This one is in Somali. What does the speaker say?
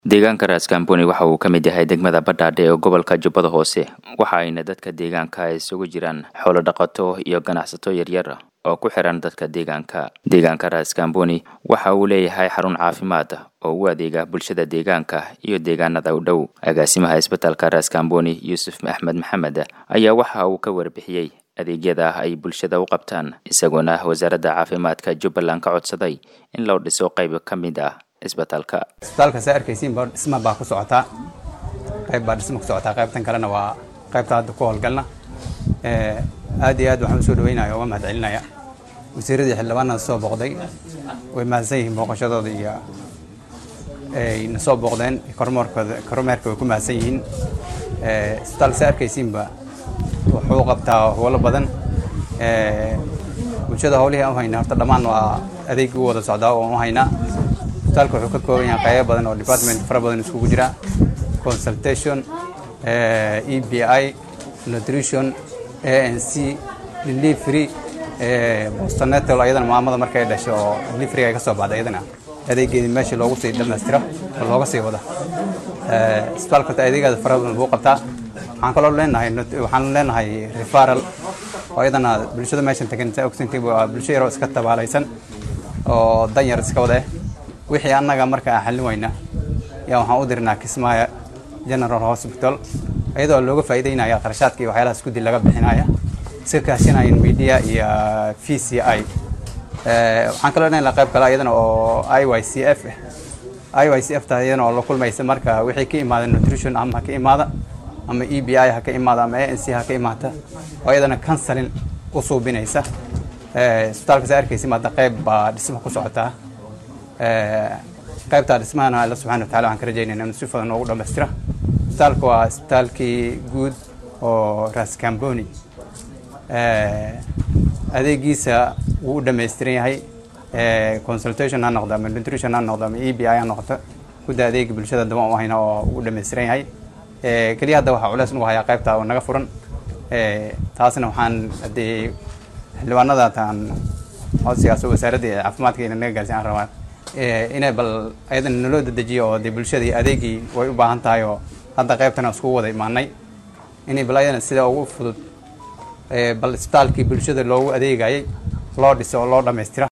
deegaanka raaskaamboni waxa uu ka mid yahay degmada badhaadhe ee gobolka jubbada hoose waxa ayna dadka deegaanka isugu jiraan xoolo dhaqato iyo ganacsato yaryar oo ku xiran dadka deegaanka deegaanka raaskaamboni waxa uu leeyahay xarun caafimaad oo u adeega bulshada deegaanka iyo deegaanada u dhow agaasimaha isbitaalka raaskaamboni yuusuf axmed maxamed ayaa waxa uu ka warbixiyey adeegyada ay bulshada u qabtaan isagoona wasaaradda caafimaadka jubbaland ka codsaday in loo dhiso qayb ka mid ah isbitaalka isbitaalka saa arkaysiin ba dhisma baa ku socotaa qayb baa dhisma ku socotaa qaybtan kalena waa qaybta hadda ku howlgalna aad iyo aad waxaan usoo dhaweynaya uga mahad celinaya wasiiradii xildhibaanada soo booqday way mahadsan yihiin booqashadooda iyo ay na soo booqdeen kormeerkooda kormeerka way ku mahadsan yihiin isbitaalka saa arkaysiinba wuxuu qabtaa howlo badan bulshada howlihii aan u haynaa horta dhammaan waa adeeg u wada socdaa oo aan u haynaa isbitaalka wuxuu ka kooban yahay qaybo badan oo department fara badan iskugu jira consultation e b i nutrition a n c delivery bostonetal ayadana maamada markay dhasho oo delivery ay ka soo baxda ayadana adeegeedii meesha loogu sii dhammaystiro oo looga sii wada isbitaalka horta adeegaada fara badan buu qabtaa waxaan kaloo leenahay waxaan leenahay referral oo iyadana bulshada meeshan tagan saa ogsantii waa bulsho yaroo iska tabaalaysan oo dan yar iska wada wixii annaga marka aan xallin weyna yaa waxaan u dirnaa kismaayo general hospital iyadoo looga faa'iideynaya qarashaadka iyo waxyaalahaas guddi laga bixinaya iska kaashinayan media iyo v c i waxaan kaloo leenahay qayb kale iyadana oo i y c f i y c f ta iyadana oo la kulmaysa marka wixii ka imaada nutrition ama ha ka imaada ama e b i ha ka imaada ama a n c ha ka imaata oo iyadana counseling u suubinaysa isbitaalka saa arkaysa maada qayb baa dhisma ku socotaa qaybtaa dhismahana alla subxana watacala waxaan ka rajaynayna in si fudan noogu dhammaystira isbitaalka waa isbitaalkii guud oo raaskamboni adeegiisa wuu u dhammaystiran yahay consultation ha noqdo ama nutrition ha noqdo ama e b i ha noqoto gudda adeega bulshada daba u hayna oo ugu dhammaystiran yahay keliya hadda waxaa culeys nagu hayaa qaybta oo naga furan taasna waxaan haddii xildhibaanada taan codsigaas oo wasaaradda caafimaadka ina naga gaarsiin aan rabaa inay bal ayadana naloo dedejiyo oo dee bulshadii adeegii way u baahan tahay oo hadda qaybtana iskugu wada imaanay inay bal ayadana sida ugu fudud bal isbitaalkii bulshada loogu adeegayay loo dhiso oo loo dhammaystira